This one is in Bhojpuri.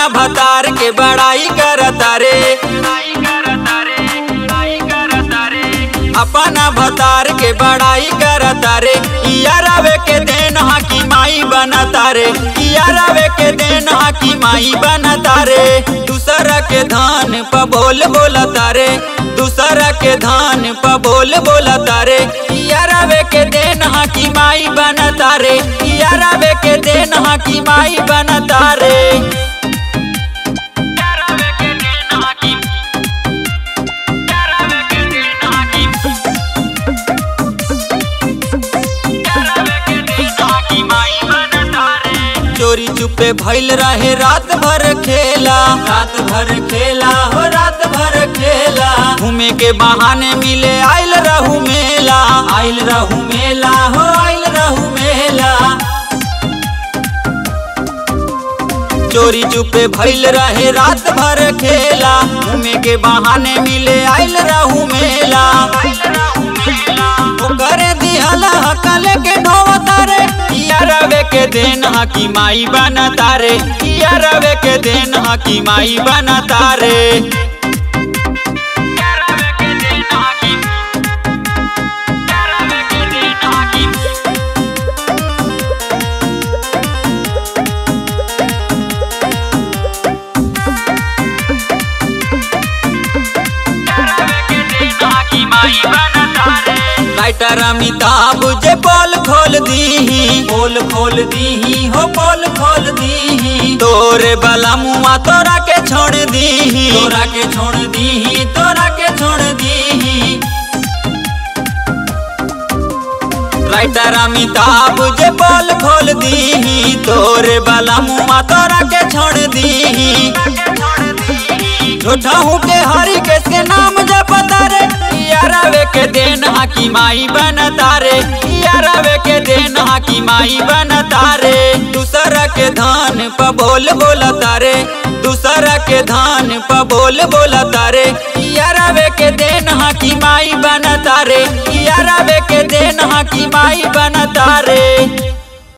अपना भतार के बड़ाई करता रे अपना भतार के बड़ाई करता रे यारावे के देन हाकी माई बनता रे यारावे के देन हाकी माई बनता रे दूसरा के धान प बोल बोलता रे दूसरा के धान प बोल बोलता रे यारावे के देन हाकी माई बनता रे यारावे के देन हाकी माई बनता रे चोरी चुपे भइल रहे रात भर खेला रात भर खेला हो रात भर खेला घूमे के बहाने मिले आइल रहू मेला आइल रहू मेला हो आइल रहू मेला चोरी चुपे भइल रहे रात भर खेला घूमे के बहाने मिले आइल रहू मेला करे दिहला हकल के ढोवता रे यारवे के देन हकी माई बनता रे यारवे के देन हकी माई बनता रे राइटर अमिताभ जे पोल खोल दीही पोल खोल दीही हो पोल खोल दीही तोरे बला मुआ तोरा के छोड़ दीही तोरा के छोड़ दीही तोरा के छोड़ दीही राइटर अमिताभ जे पोल खोल दीही तोरे बला मुआ तोरा के छोड़ दीही झूठा हूँ के हरी केस के नाम जपता रे यारावे के देन हाकी माई बनता रे यारावे के देन हाकी माई बनता रे दूसरा के धान प बोल बोलता रे दूसरा के धान प बोल बोलता रे यारावे के देन हाकी माई बनता रे यारावे के देन हाकी माई बनता रे